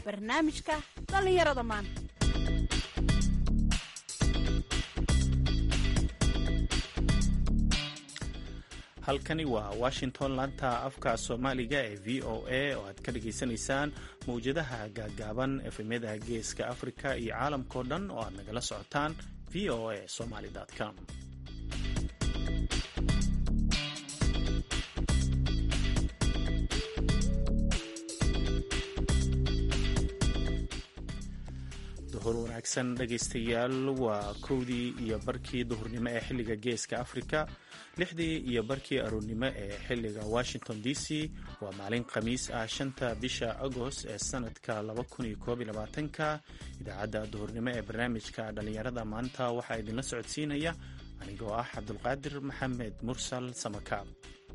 barnaamijka dhallinyarada maanta halkani waa washington laanta afka soomaaliga ee v o a oo aad ka dhagaysanaysaan mawjadaha gaagaaban efemyada geeska afrika iyo caalamkao dhan oo aad nagala socotaan v o a somaly com duhur wanaagsan dhegaystayaal waa kowdii iyo barkii duhurnimo ee xilliga geeska afrika lixdii iyo barkii aroornimo ee xilliga washington d c waa maalin khamiis ah shanta bisha agost ee sanadka ka idaacadda duhurnimo ee barnaamijka dhallinyarada maanta waxaa idinla socodsiinaya anigoo ah cabdulqaadir maxamed mursal samakaab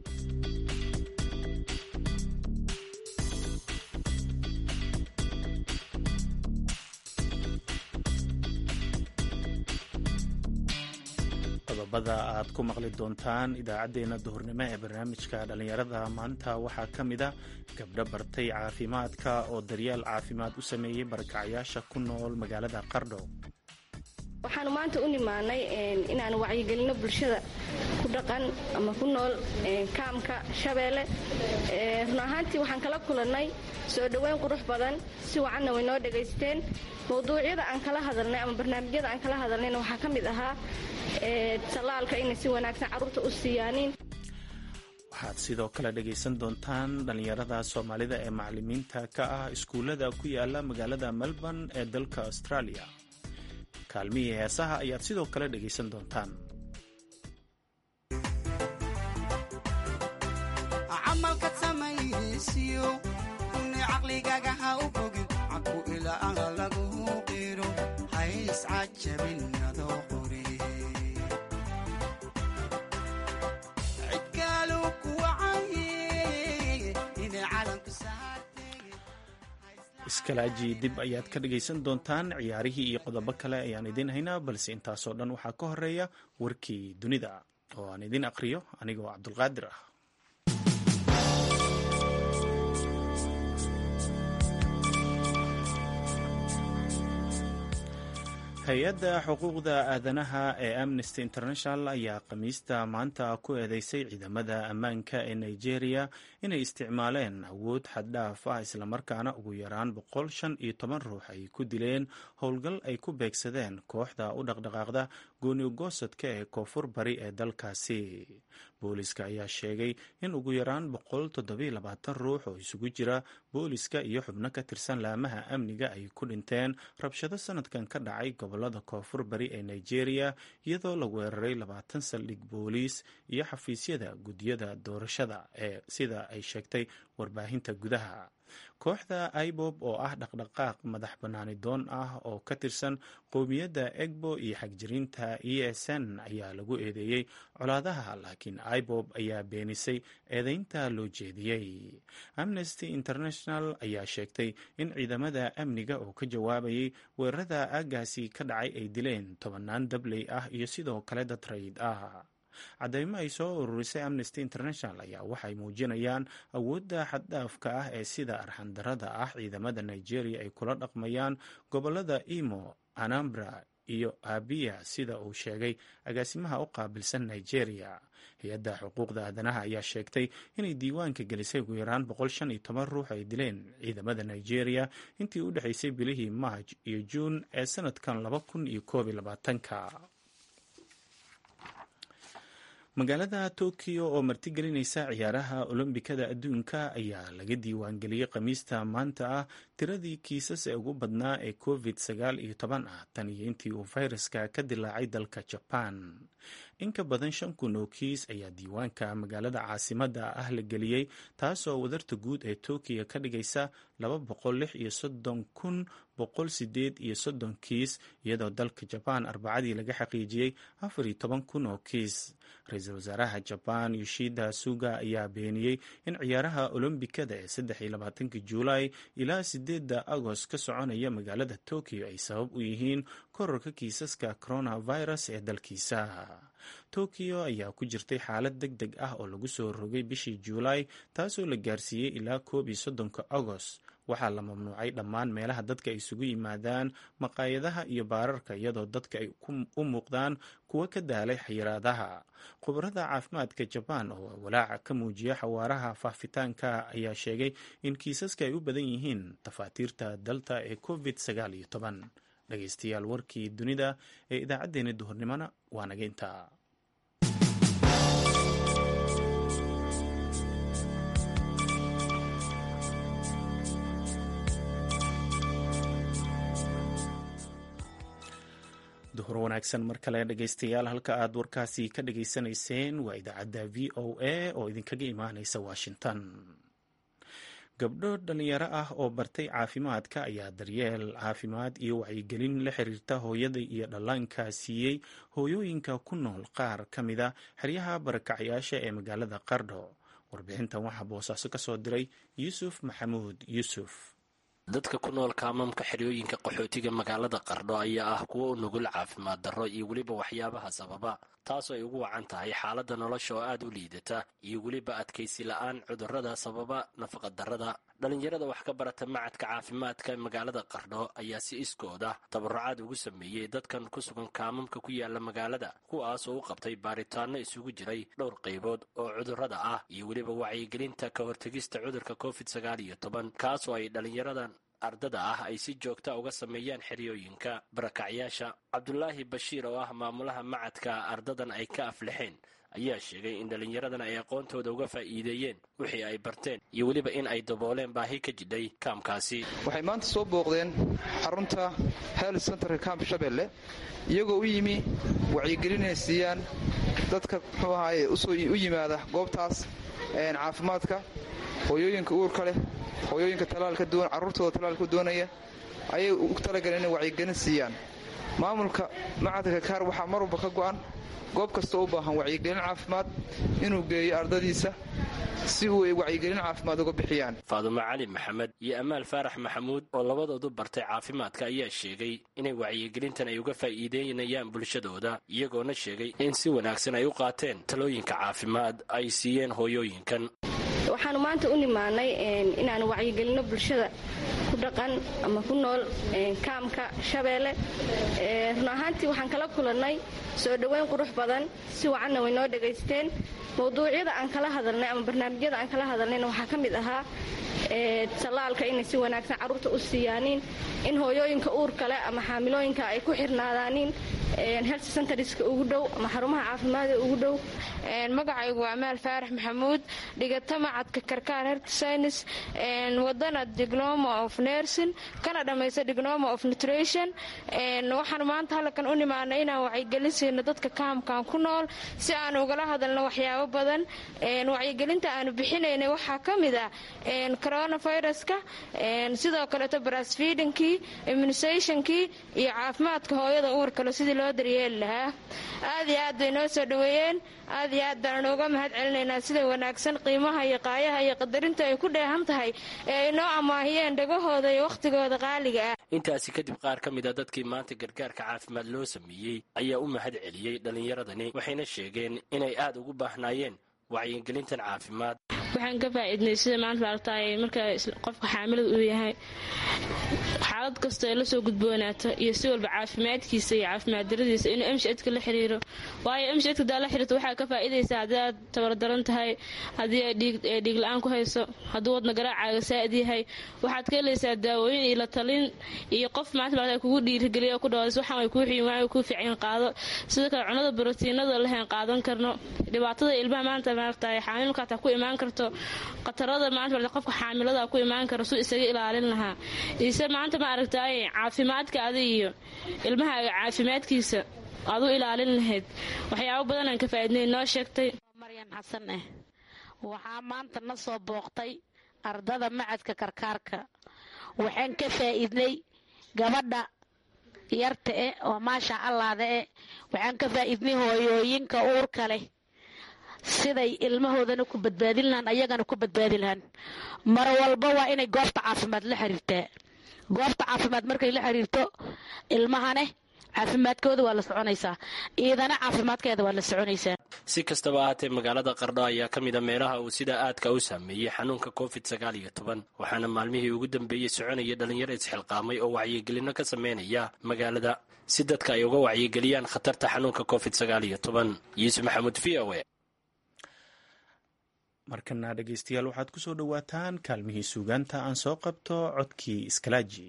qodobada aad ku maqli doontaan idaacaddeenna duhurnimo ee barnaamijka dhallinyarada maanta waxaa ka mid a gabdho bartay caafimaadka oo daryeel caafimaad u sameeyey barakacyaasha ku nool magaalada qardho waxaanu maanta u nimaanay inaan wacyigelino bulshada ku dhaqan ama ku nool kaamka shabeelle run ahaantii waxaan kala kulannay soo dhoweyn qurux badan si wacanna way noo dhegaysteen mawduucyada aan kala hadalnay ama barnaamijyada aan kala hadalnayna waxaa ka mid ahaa tallaalka inay si wanaagsan carruurta u siiyaaniin waxaad sidoo kale dhegaysan doontaan dhallinyarada soomaalida ee macalimiinta ka ah iskuullada ku yaala magaalada melbourne ee dalka australia kaalmihii heesaha ayaad sidoo kale dhegaysan doontaan camalkad samaysiyo une caqligaaga ha u bogin caku ilaa lagu qiro hays cajabin adoo qori cidkaalu kuwacaye inay calamku saartay iskalaaji dib ayaad ka dhegaysan doontaan ciyaarihii iyo qodobo kale ayaan idiin haynaa balse intaasoo dhan waxaa ka horeeya warkii dunida oo aan idiin aqriyo anigoo cabdulqaadir ah hay-adda xuquuqda aadanaha ee amnesty international ayaa khamiista maanta ku eedeysay ciidamada ammaanka ee nigeria inay isticmaaleen awood xaddhaaf ah islamarkaana ugu yaraan boqol shan iyo toban ruux ay ku dileen howlgal ay ku beegsadeen kooxda u dhaqdhaqaaqda gooniyogoosadka ee koonfur bari ee dalkaasi booliska ayaa sheegay in ugu yaraan boqol toddobiyo labaatan ruux oo isugu jira booliska iyo xubno ka tirsan laamaha amniga ay ku dhinteen rabshado sanadkan ka dhacay gobolada koonfur bari ee nigeria iyadoo la weeraray labaatan saldhig booliis iyo xafiisyada guddiyada doorashada ee sida ay sheegtay warbaahinta gudaha kooxda ibob oo ah dhaqdhaqaaq madax bannaani doon ah oo ka tirsan qowmiyadda egbo iyo xagjiriinta e s n ayaa lagu eedeeyey colaadaha laakiin ibob ayaa beenisay eedeynta loo jeediyey amnesty international ayaa sheegtay in ciidamada amniga oo ka jawaabayay weerarada aagaasi ka dhacay ay dileen tobannaan dabley ah iyo sidoo kale dad rayid ah cadeymo ay soo ururisay amnesty international ayaa waxay muujinayaan awoodda xaddhaafka ah ee sida arxandarada ah ciidamada nigeria ay kula dhaqmayaan gobolada imo anambra iyo abiya sida uu sheegay agaasimaha u qaabilsan nigeria hay-adda xuquuqda aadanaha ayaa sheegtay inay diiwaanka gelisay ugu yaraan boqol shan iyo toban ruux ay dileen ciidamada nigeria intii u dhexaysay bilihii maaj iyo juun ee sanadkan laba kun iyo koob iyo labaatanka magaalada tokyo oo martigelinaysa ciyaaraha olombikada adduunka ayaa laga diiwaangeliyey khamiista maanta ah tiradii kiisas ee ugu badnaa ee covid sagaal iyo toban ah tan iyo intii uu fayraska ka dilaacay dalka jaban in ka badan shan kun oo kiis ayaa diiwaanka magaalada caasimada ah la geliyey taasoo wadarta guud ee tokyo ka dhigaysa laba boqol lix iyo soddon kun boqol sideed iyo soddon kiis iyadoo dalka jabaan arbacadii laga xaqiijiyey afar iyo toban kun oo kiis ra-iisul wasaaraha jabaan yoshida suga ayaa beeniyey in ciyaaraha olombikada ee saddex iyo labaatanka juulaay ilaa sideedda agost ka soconaya magaalada tokyo ay sabab u yihiin kororka kiisaska coronavirus ee dalkiisa tokyo ayaa ku jirtay xaalad deg deg ah oo lagu soo rogay bishii juulaay taasoo la gaarsiiyey ilaa koob iyo soddonka agost waxaa la mamnuucay dhammaan meelaha dadka ay isugu yimaadaan maqaayadaha iyo baararka iyadoo dadka ay u muuqdaan kuwa ka daalay xayiraadaha khubarada caafimaadka jabaan oo walaaca ka muujiya xawaaraha faafitaanka ayaa sheegay in kiisaska ay u badan yihiin tafaatiirta dalta ee covid sagaal iyo toban dhegeystayaal warkii dunida ee idaacaddeenna duhurnimona waa nageynta duhur wanaagsan mar kale dhegeystayaal halka aad warkaasi ka dhageysanayseen waa idaacadda v o a oo idinkaga imaaneysa washington gabdho dhalinyaro ah oo bartay caafimaadka ayaa daryeel caafimaad iyo wacyigelin la xiriirta hooyada iyo dhallaanka siiyey hooyooyinka ku nool qaar ka mida xeryaha barakacyaasha ee magaalada qardho warbixintan waxaa boosaaso ka soo diray yuusuf maxamuud yuusuf dadka ku nool kaamamka xeryooyinka qaxootiga magaalada qardho ayaa ah kuwo u nugul caafimaad darro iyo weliba waxyaabaha sababa taasoo ay ugu wacan tahay xaaladda nolosha oo aad u liidata iyo weliba adkaysi la-aan cudurrada sababa nafaqadarrada dhallinyarada wax ka barata macadka caafimaadka magaalada qardho ayaa si iskooda tabarucaad ugu sameeyey dadkan ku sugan kaamamka ku yaala magaalada kuwaas oo u qabtay baaritaanno isugu jiray dhowr qaybood oo cudurrada ah iyo weliba wacyigelinta ka hortegista cudurka covid sagaal iyo toban kaasoo ay dhallinyaradan ardada ah ay si joogta uga sameeyaan xeryooyinka barakacyaasha cabdulaahi bashiir oo ah maamulaha macadka ardadan ay ka aflixeen ayaa sheegay in dhallinyaradan ay aqoontooda uga faa'iideeyeen wixii ay barteen iyo weliba in ay dabooleen baahi ka jidhay kaamkaasi waxay maanta soo booqdeen xarunta health centerka kaamp shabeelle iyagoo u yimi wacyigelinay siiyaan dadka muxuu ahaaye u yimaada goobtaas caafimaadka hooyooyinka uurka leh hooyooyinka talaalka duwan carruurtooda talaalka doonaya ayay u talagaleen inay wacyigelin siiyaan maamulka macadka kaar waxaa mar walba ka go'an goob kastoo u baahan wacyigelin caafimaad inuu geeyo ardadiisa si uu ay wacyigelin caafimaad uga bixiyaan faadumo cali maxamed iyo amaal faarax maxamuud oo labadoodu bartay caafimaadka ayaa sheegay inay wacyigelintan ay uga faa'iideynayaan bulshadooda iyagoona sheegay in si wanaagsan ay u qaateen talooyinka caafimaad ay siiyeen hooyooyinkan waxaanu maanta u nimaanay inaanu wacyigelino bulshada ku dhaqan ama ku nool kaamka shabeelle run ahaantii waxaan kala kulannay soo dhoweyn qurux badan si wacanna way noo dhegaysteen mawduucyada aan kala hadalnay ama barnaamijyada aan kala hadalnayna waxaa ka mid ahaa tallaalka inay si wanaagsan carruurta u siiyaaniin in hooyooyinka uurka leh ama xaamilooyinka ay ku xirnaadaaniin health centerska ugu dhow ama xarumaha caafimaada ugu dhow magacaygu waa amaal faarax maxamuud dhigata macadka karkaar health science wadana diploma of nursing kana dhammaysta diploma of nutrition waxaan maanta halkan u nimaanay inaan wacyigelin siino dadka kaamkan ku nool si aan ugala hadalno waxyaabo badan wacyigelinta aanu bixinaynay waxaa ka mid ah coronaviruska sidoo kaleeto brasfeedinkii immunisationkii iyo caafimaadka hooyada uurkale sidii loo daryeeli lahaa aad iyo aad bay noo soo dhoweeyeen aad iyo aad baan nooga mahad celinaynaa sida wanaagsan qiimaha iyo qaayaha iyo qadarinta ay ku dheehan tahay ee ay noo amaahiyeen dhagahooda iyo wakhtigooda qaaliga ah intaasi kadib qaar ka mid a dadkii maanta gargaarka caafimaad loo sameeyey ayaa u mahad celiyey dhallinyaradani waxayna sheegeen inay aad ugu baahnaayeen wacyigelintan caafimaad waxaan ka faa'iidnay sida maanta maaragtay marka qofka xaamilada uu yahay xaalad kasta ee lasoo gudboonaato iyo si walba caafimaadkiisa iyo caafimaad daradiisa inuu emshadka la xiriiro waayo emshadka hadaa la xiriirto waxaa ka faa'iidaysaa haddii aad tabardaran tahay haddii ay dhiig la-aan ku hayso hadduu wadna garaacaaga saa'id yahay waxaad ka helaysaa daawooyin iyo la talin iyo qof maanta maarata kugu dhiirigeliya ku dhawaas waxaan way kuu xiyin waan kuu fiican qaado sidoo kale cunada brotiinada lehen qaadan karno dhibaatada ilmaha maanta maaragtay xaamilka hataa ku imaan karto khatarada maanta qofka xaamilada ku imaan karo suu isaga ilaalin lahaa ise maanta ma aragtay caafimaadka adi iyo ilmahaaga caafimaadkiisa aad u ilaalin lahayd waxyaabo badan aan ka faa'iidnay noo sheegtay maryan xasan eh waxaa maanta na soo booqtay ardada macadka karkaarka waxaan ka faa'iidnay gabadha yarta eh oo maasha allaada eh waxaan ka faa'iidnay hooyooyinka uurka leh siday ilmahoodana ku badbaadin lahaan ayagana ku badbaadi lahaan mar walba waa inay goobta caafimaad la xiriirtaa goobta caafimaad markay la xiriirto ilmahane caafimaadkooda waa la soconaysaa iidana caafimaadkeeda waa la soconaysaa si kastaba ahaatee magaalada qardho ayaa ka mid a meelaha uu sida aadka u saameeyey xanuunka covid sagaal iyo toban waxaana maalmihii ugu dambeeyey soconaya dhalinyaro isxilqaamay oo wacyigelino ka sameynaya magaalada si dadka ay uga wacyigeliyaan khatarta xanuunka covid sagaal iyo toban yuusuf maxamuud v o e markana dhegeystayaal waxaad ku soo dhowaataan kaalmihii suugaanta aan soo qabto codkii iskalaaji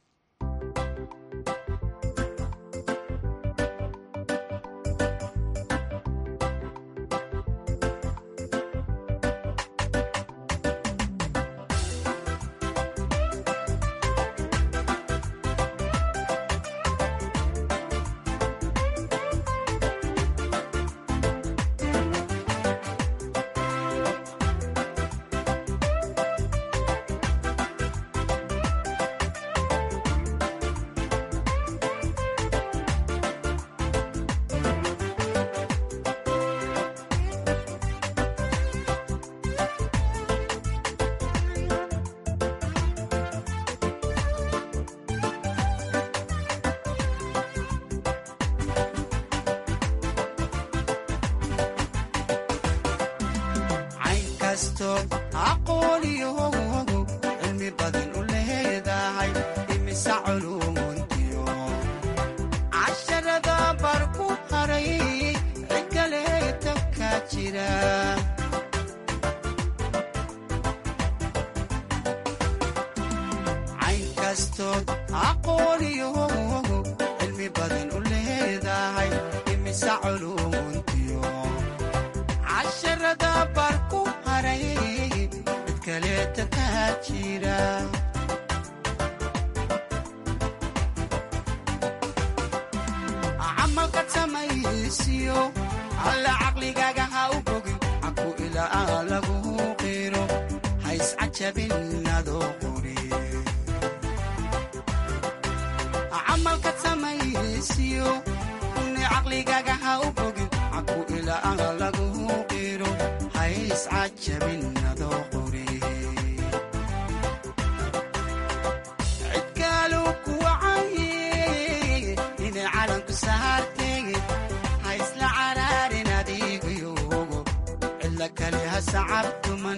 cilmi badan u leedahay imisa culumuntiyo casharada bar ku haray cikaleeta ka jira cayn kastood aqooniyo cilmi badan u leedahay imisa culumuntiyo casharada bar ku haray kaleeta ka jira camalka samaysiyo alla caqligaaga ha u bogin caku ilaa lagu qiro ha iscajabin adoo qori camalka samaysiyo ni caqligaaga ha u bogin caku ilaa lagu qiro ha iscajabin adoo qori haisla caraarin adiigayogo cila kale ha sacabtuman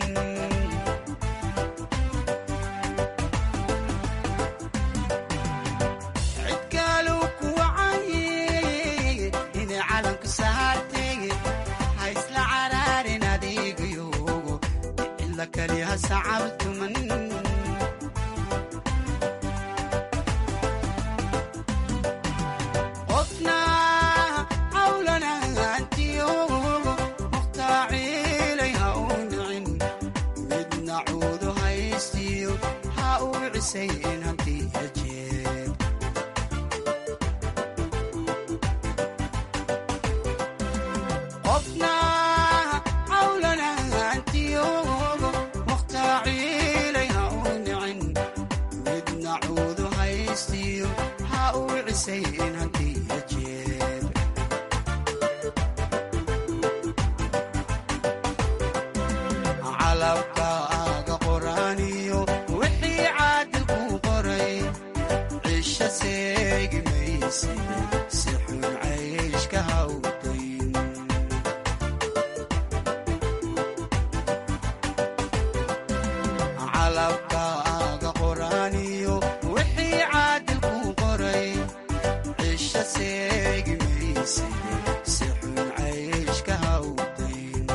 cidkaalu kuwacaye inay calanku saartege ha isla caraarin adiigayogo cila kale ha sacabtuman qofna cawlanaantiyogo mukhtaciilay ha u nicin midna cuudu haystiyo ha u cisayn hantiya jeeb calabka aga qoraaniyo wixii caadil ku qoray cisho seegi mayse si xun cayshka hawdayn calabka aga qoraaniyo wixii caadil ku qoray cisho seegi mayse si xun cayshka hawdayn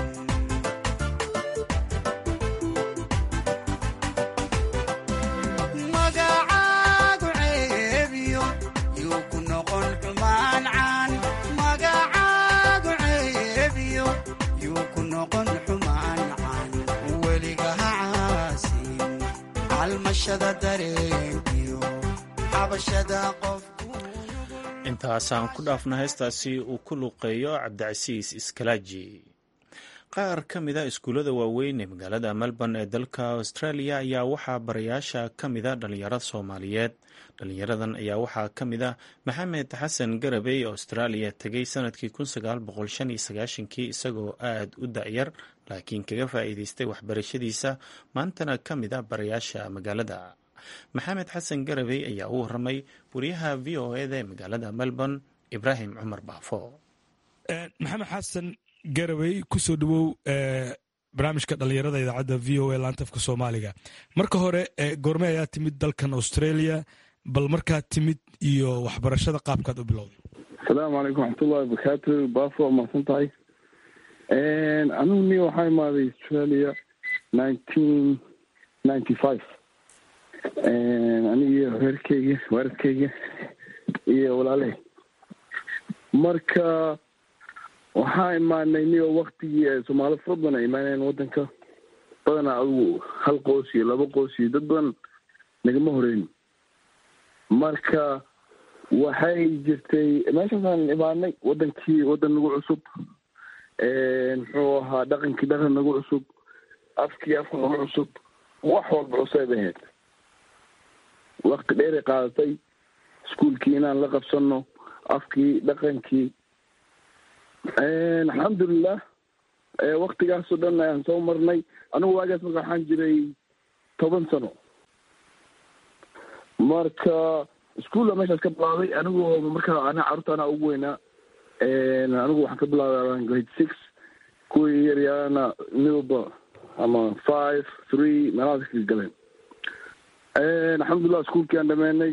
magacaagu ceebiyo yuu ku noqon xumaan caan magacaagu ceebiyo yuu ku noqon xumaan caan weliga ha caasin calmashada dareenkiyo xabashada qof intaasaan ku dhaafna heestaasi uu ku luqeeyo cabdicasiis iskalaaji qaar ka mida iskuullada waaweyn ee magaalada melbourne ee dalka australia ayaa waxaa barayaasha ka mida dhalinyarada soomaaliyeed dhalinyaradan ayaa waxaa ka mid a maxamed xasan garabey oo australia tegay sanadkii kii isagoo aad u da-yar laakiin kaga faa'iideystay waxbarashadiisa maantana ka mid a barayaasha magaalada maxamed xasan garabey ayaa u waramay wariyaha v o eda ee magaalada melbourne ibraahim cumar baafo maxamed xasan garawey kusoo dhawow barnaamijka dhalinyarada idaacadda v o a laantafka soomaaliga marka hore goorme ayaa timid dalkan australia bal markaad timid iyo waxbarashada qaabkaad u bilowday asalaamu calaykum waxmatullahi wabarakaatu baafo waa mahadsan tahay anigu ni waxaa imaaday australia nineteen ninety five anigiyo reerkeyga waaradkeyga iyo walaaley marka waxaa imaanay niyo waktigii soomaali fara badan ay imaaneen wadanka badanaa adigu hal qoos iyo laba qoos iyo dad badan nagama horeyn marka waxay jirtay meeshaasaan imaanay wadankii wadan nagu cusub muxuu ahaa dhaqankii dhaqan nagu cusub afkii afka nagu cusub wax walba cusayb ahayd wakti dheeray qaadatay iskuolkii inaan la qabsano afkii dhaqankii alxamdulilah waktigaasoo dhan ayaan soo marnay anigu waagaas marka waxaan jiray toban sano marka iskuolla meeshaas ka bilaabay anigu marka ana carruurta anaa ugu weynaa anigu waxaan ka bilaabay grade six kuwii yaryaana midwalba ama five three meelahaas ka galeen alxamdulilah iskuolkii aan dhameenay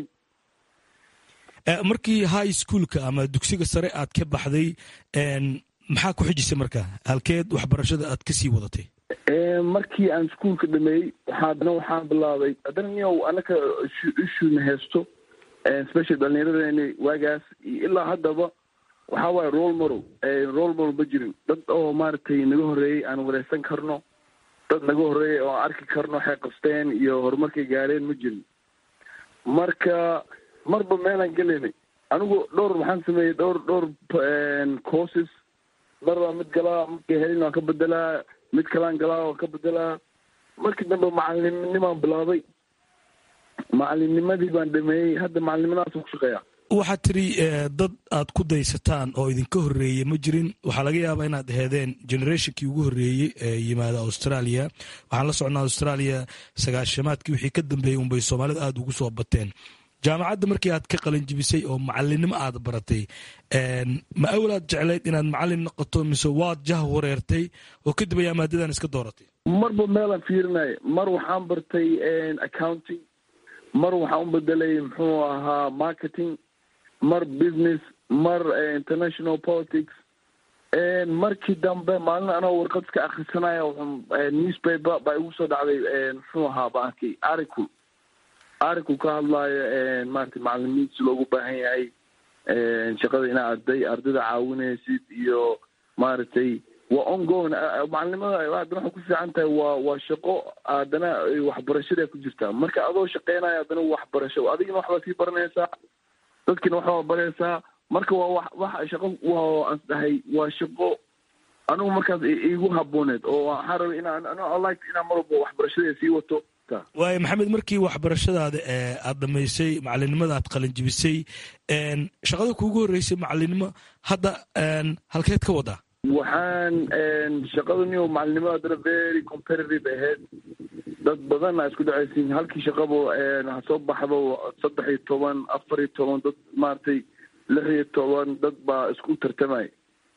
markii high schoolka ama dugsiga sare aad ka baxday maxaa ku xijisay marka halkeed waxbarashada aad kasii wadatay markii aan iskuolka dhameeyey waxaadna waxaan bilaabay haddana niyow anaka ishuna heesto special dhalinyaradeenii waagaas ilaa haddaba waxaa waaye role model role model ma jirin dad oo maaragtay naga horreeyey aan wareysan karno dad naga horreeyey oo aan arki karno waxay qabsteen iyo horumarkay gaareen ma jirin marka marba meelaan gelaynay anigu dhowr waxaan sameeyey dhowr dhowr courses mar baa mid galaa markay helin waan ka bedelaa mid kalaan galaa waan ka bedelaa markii dambe macalimnimaan bilaabay macalimnimadii baan dhameeyey hadda macalimnimadaasaan ku shaqeeya waxaad tiri dad aad ku daysataan oo idinka horreeye ma jirin waxaa laga yaabaa inaad aheedeen generationkii ugu horreeyey ee yimaada australia waxaan la socnaa australia sagaashamaadkii wixii ka dambeeyey unbay soomaalida aada ugu soo bateen jaamacadda markii aad ka qalinjibisay oo macalinimo aad baratay ma awlaad jeclayd inaad macalin noqoto mise waad jah wareertay oo kadib ayaa maadadan iska dooratay marba meelaan fiirinaya mar waxaan bartay accounting mar waxaan u bedelay muxuu ahaa marketing mar business mar international politics markii dambe maalin anoo warqad iska akrisanaya newspaper baa igu soo dhacday muxuu ahaa ba arkay article arinku ka hadlaayo maarata macalimiinsi loogu baahan yahay shaqada inaa arday ardayda caawinaysid iyo maaragtay waa ongoing macalinimada haddana waxay ku fiican tahay waa waa shaqo haddana waxbarashada ku jirtaa marka adoo shaqeynayo haddana waxbarasho adigina waxbaa sii baranaysaa dadkina waxbaa baraysaa marka waa wax wax shaqo waa aan dhahay waa shaqo anigu markaas iigu habooneed oo waxaan rabay inaan like inaan mar walba waxbarashada sii wato waayo maxamed markii waxbarashadaada aad dhamaysay macalinimada aad qalinjibisay shaqada kuugu horreysay macalinimo hadda halkeed ka wadaa waxaan shaqada niyo macalinimada haddana very competitive ahayd dad badan aa isku dhacaysin halkii shaqaba ha soo baxdo saddex iyo toban afar iyo toban dad maaragtay lix iyo toban dad baa isku tartamay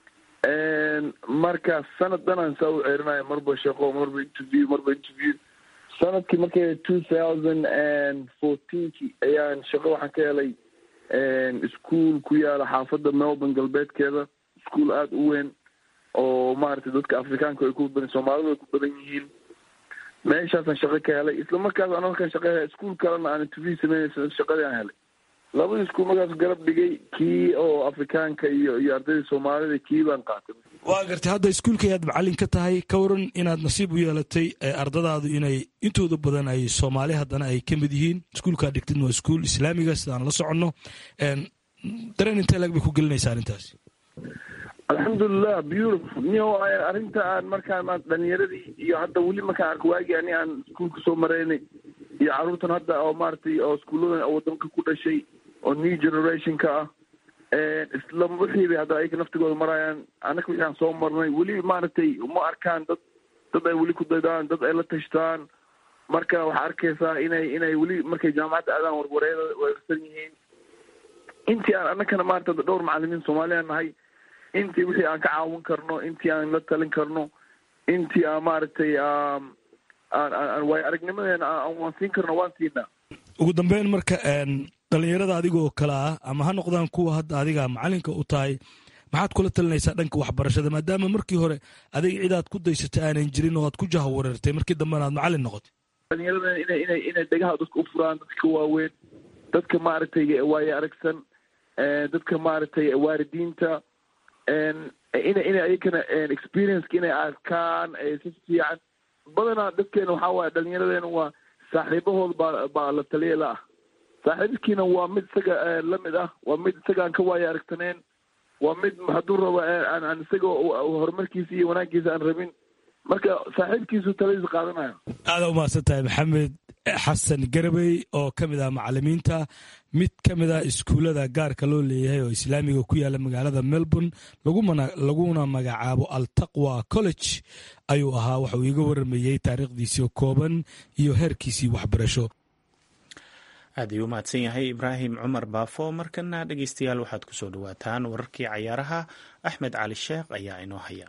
marka sanad danaan saa u ceerinaya marba shaqo marba interview marba interview sanadkii markay two thousand and fourteenkii ayaan shaqo waxaan ka helay ischool ku yaala xaafadda melbourne galbeedkeeda ischool aada u weyn oo maaragtay dadka afrikaanka ay ku badan soomaalidu ay ku badan yihiin meeshaasaan shaqo ka helay isla markaas ana markaan shaqa helay ischool kalena aan interview sameynaysa shaqadii aan helay labadii iskuul markaas garab dhigay kii oo afrikaanka iyo iyo ardayda soomaalida kii baan qaatay waa gartay hadda iskuulka ayaad macalin ka tahay ka waran inaad nasiib u yeelatay ardadaadu inay intooda badan ay soomaali haddana ay ka mid yihiin iskuulkaa dhigtid waa iskuul islaamiga sidaan la soconno dareen intee lag bay ku gelinaysaa arrintaasi alxamdulilah beautiful niyo arrinta aan markaan dhalinyaradii iyo hadda weli markaan arko waagii ani aan iskuulka soo maraynay iyo carruurtan hadda oo maaragtay oo iskuulladan wadanka ku dhashay oo new generationka ah isla wixii bay hadda ayaka naftigooda marayaan annaka wixii aan soo marnay weli maaragtay uma arkaan dad dad ay weli ku daydaan dad ay la tashtaan marka waxaa arkaysaa inay inay weli markay jaamacadda aadaan warwareeda weerarsan yihiin intii aan annakana maarata dhowr macalimiin soomaaliya nahay intii wixii aan ka caawin karno intii aan la talin karno intii aan maaragtay aan aan waayo aragnimadeena waan siin karno waan siinaa ugu dambeyn marka dhalinyarada adiga oo kale ah ama ha noqdaan kuwa hadda adiga macalinka u tahay maxaad kula talinaysaa dhanka waxbarashada maadaama markii hore adiga cidaad ku daysatay aanan jirin oo aad ku jaha wareertay markii dambena aad macalin noqotay dhalinyarada inay inay inay dhegaha dadka u furaan dadka waaweyn dadka maaragtay waayo aragsan dadka maaragtay waaridiinta ina inay ayakana experienceka inay arkaan si fiican badanaa dadkeena waxaa waaye dhalinyaradeenna waa saaxiibahood baa baa la taliya la ah saaxiibkiina waa mid isaga lamid ah waa mid isaga aan ka waayo aragtaneen waa mid hadduu rabo aan aan isaga horumarkiisa iyo wanaaggiisa aan rabin marka saaxiibkiisu taladiisa qaadanayo aada umahadsan tahay maxamed xasan garabey oo ka mid ah macalimiinta mid ka mid ah iskuullada gaarka loo leeyahay oo islaamiga ku yaala magaalada melbourne laguna magacaabo altaqwa college ayuu ahaa waxauu iiga waramayey taariikhdiisii kooban iyo heerkiisii waxbarasho aad ayuu umahadsan yahay ibraahim cumar baafo markana dhegeystayaal waxaad ku soo dhawaataan wararkii cayaaraha axmed cali sheekh ayaa inoo haya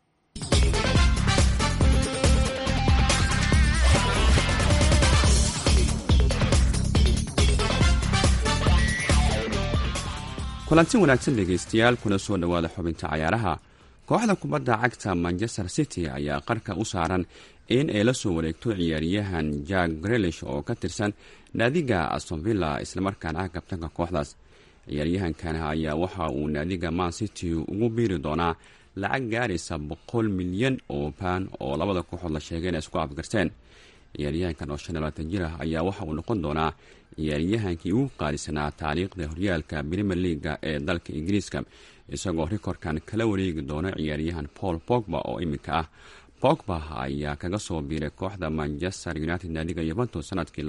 kulanti wanaagsan dhegaystayaal kuna soo dhowaada xubinta cayaaraha kooxda kubadda cagta manchester city ayaa qarka u saaran in ay la soo wareegto ciyaaryahan jack grelish oo ka tirsan naadiga astonvilla islamarkaana ah kabtanka kooxdaas ciyaaryahankan ayaa waxa uu naadiga man city ugu biiri doonaa lacag gaaraysa boqol milyan oo baan oo labada kooxood la sheegay inay isku afgarteen ciyaaryahankan oo shan iyo labaatan jir ah ayaa waxa uu noqon doonaa ciyaaryahankii ugu qaalisanaa taariikhda horyaalka premier leaga ee dalka ingiriiska isagoo rikorkan kala wareegi doona ciyaaryahan paul pogba oo iminka ah pogba ayaa kaga soo biiray kooxda manchester united naadiga yuventus sanadkii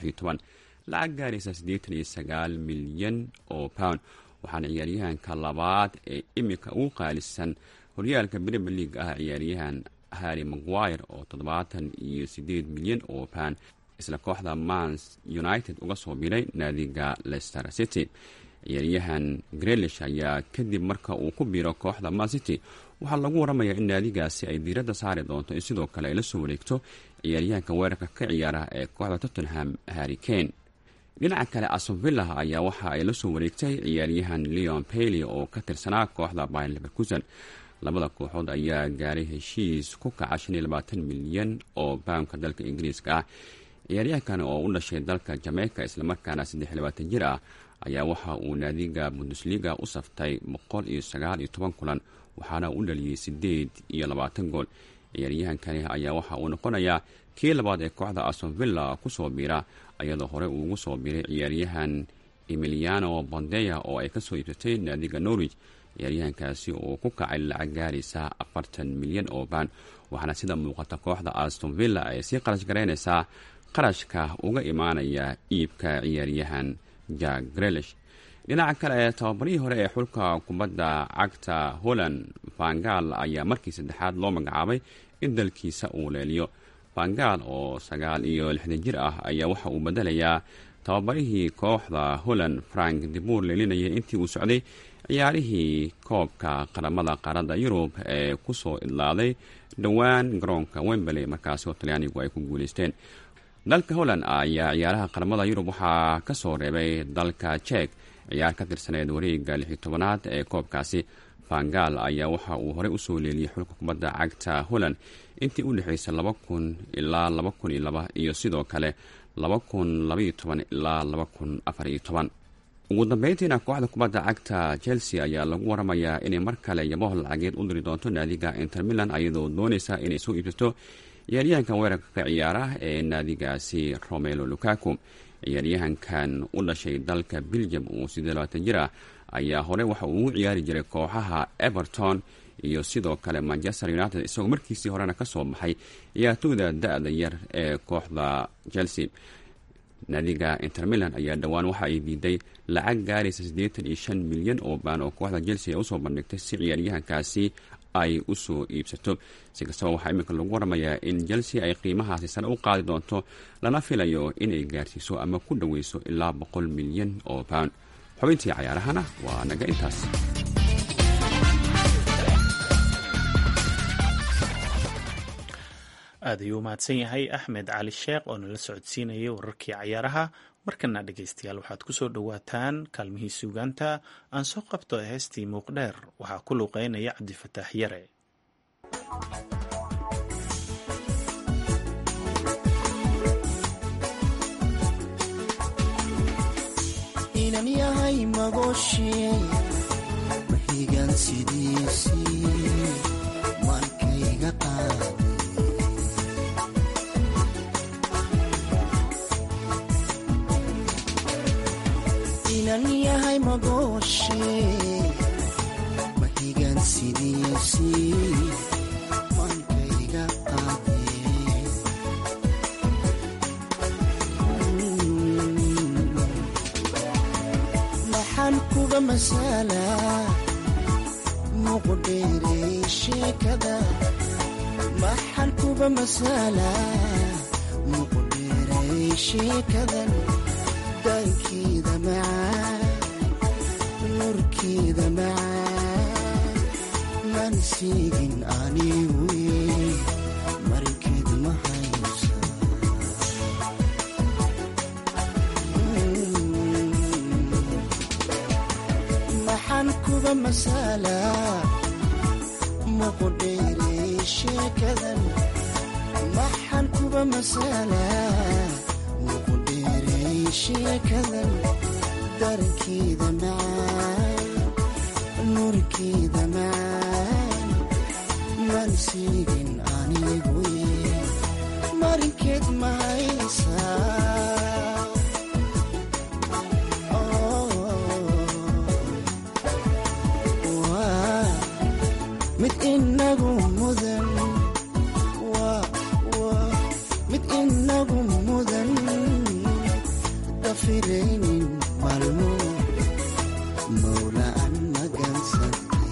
lacag gaaraysa siddeetan iyo sagaal milyan oo pound waxaana ciyaaryahanka labaad ee iminka ugu qaalisan horyaalka premier league ah ciyaaryahan harry maguire oo toddobaatan iyo siddeed milyan oo pound isla kooxda mans united uga soo biray naadiga leicester city ciyaaryahan grelish ayaa kadib marka uu ku biiro kooxda man city waxaa lagu waramayaa in naadigaasi ay diiradda saari doonto in sidoo kale ay la soo wareegto ciyaaryahanka weerarka ka ciyaara ee kooxda tottenham harry kane dhinaca kale asonvilla ayaa waxa ay la soo wareegtay ciyaaryahan leon bailey oo ka tirsanaa kooxda bayn leverkusen labada kooxood ayaa gaaray heshiis ku kaca shan iyo labaatan milyan oo baamka dalka ingiriiska ah ciyaaryahankan oo u dhashay dalka jameyka islamarkaana saddex iyo labaatan jir ah ayaa waxa uu naadiga bundesliga u saftay boqol iyo sagaal iyo toban kulan waxaana u dhaliyey siddeed iyo labaatan gool ciyaaryahankani ayaa waxa uu noqonayaa kii labaad ee kooxda astonvilla kusoo biira ayadoo hore uu ugu soo biiray ciyaaryahan emiliano bondeya oo ay kasoo iibsatay naadiga norwich ciyaaryahankaasi oo ku kacay lacag gaaraysa afartan milyan oo baan waxaana sida muuqata kooxda astonvilla ay sii qarash garaynaysaa qarashka uga imaanaya iibka ciyaaryahan jack grelish dhinaca kale ee tababarihii hore ee xulka kubadda cagta holland vangal ayaa markii saddexaad loo magacaabay in dalkiisa uu leeliyo vangal oo sagaal iyo lixdan jir ah ayaa waxa uu bedelayaa tababarihii kooxda holland frank dibur leelinayay intii uu socday ciyaarihii koobka qaramada qaaradda yurub ee kusoo idlaaday dhowaan garoonka wemberley markaasi oo talyaanigu ay ku guuleysteen dalka holland ayaa ciyaaraha qaramada yurub waxaa ka soo reebay dalka jek ciyaar ka tirsaneed wareega lix iyo tobanaad ee koobkaasi vangal ayaa waxa uu horey usoo leeliyey xulka kubadda cagta holland intii u dhexaysay laba kun ilaa laba kun iyo laba iyo sidoo kale laba kun labaiyo toban ilaa laba kun afar iyo toban ugu dambeyntiina kooxda kubadda cagta chelsea ayaa lagu waramayaa inay mar kale yaboh lacageed u diri doonto naadiga inter milan ayadoo doonaysa inay soo iibsato ciyaaryahankan weerarka ka ciyaara ee naadigaasi romelo lukaku ciyaaryahankan u dhashay dalka belgium uu sidee labaatan jir ah ayaa hore waxa uu ugu ciyaari jiray kooxaha everton iyo sidoo kale manchester united isagoo markiisii horena kasoo baxay ciyaartooyda da-da yar ee kooxda chelsea naadiga inter milan ayaa dhowaan waxa ay diiday lacag gaaraysa siddeetan iyo shan milyan oo baan oo kooxda chelsea ay usoo bandhigtay si ciyaaryahankaasi ay u soo iibsato si kastaba waxaa iminka lagu waramayaa in chelsea ay qiimahaasi sare u qaadi doonto lana filayo inay gaarsiiso ama ku dhoweyso ilaa boqol milyan oo pound xubintii cayaarahana waa naga intaas aad ayuu umahadsan yahay axmed cali sheekh oo nala socodsiinayay wararkii cayaaraha markana dhegaystayaal waxaad ku soo dhowaataan kaalmihii suugaanta aan soo qabto heestii muuqdheer waxaa ku luuqeynaya cabdifataax yare inan yahay magooshe maxigan sidiisii markayga qaad inan yahay magooshe maxigan sidiisii markayga qaade maxaan kuga masalaa muqdheerey sheekada maxaan kuga masalaa muqdheerey sheekadan daankeeda macaan nurkeeda macaan man siigin anigu markeed ma haysa maxaan kuga masalaa muqdheerey sheekadan maxaan kuga masalaa muqdheerey sheekadan darankeeda macaan nurkeeda macaan man siigin anigu marinkeed ma haysaa mid inagu mudan mid inagu mudan dafiraynin malmo mawla an magansantay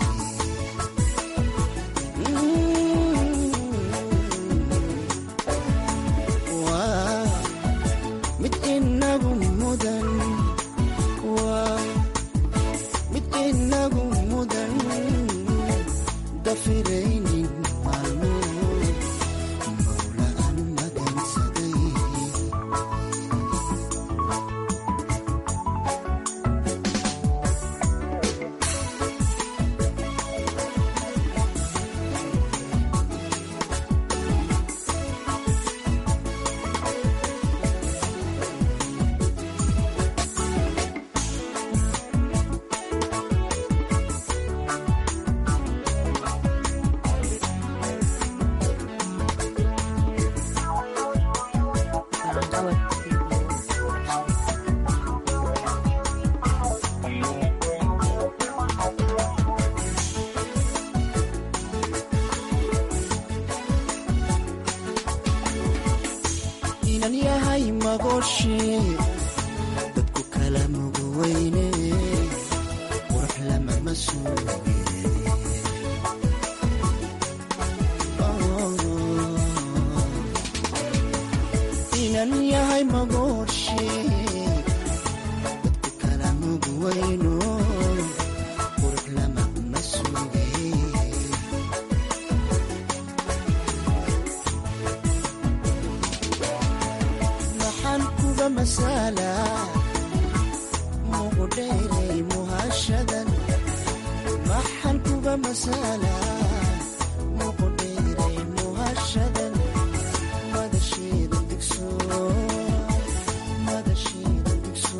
mid inagu mudan mid inagu mudan dafiraynin maalmo mawla an magansaday inan yahay magooshe dadku kala mugweyne qurux lama masuuge inan yahay magooshe dadku kala mugweyno qurux lama masuuge maxaan kuga masalaa muqdheerey muhashadan maxaan kuga masalaa muqdheerey muhashadan madasheeda digso madasheeda digso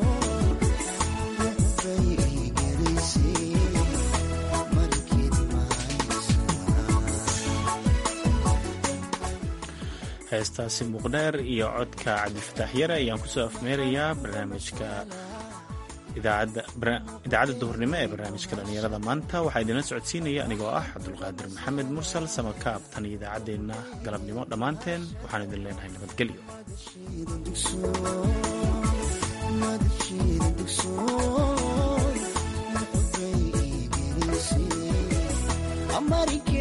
muxbay igelisay markeed heestaasi muqdheer iyo codka cabdifataax yare ayaan kusoo afmeerayaa barnaamijka idaacadda duhurnimo ee barnaamijka dhallinyarada maanta waxaa idinla socodsiinaya anigoo ah cabdulqaadir maxamed mursal samakaab tan iyo idaacaddeenna galabnimo dhammaanteen waxaan idin leenahay nabadgelyo markii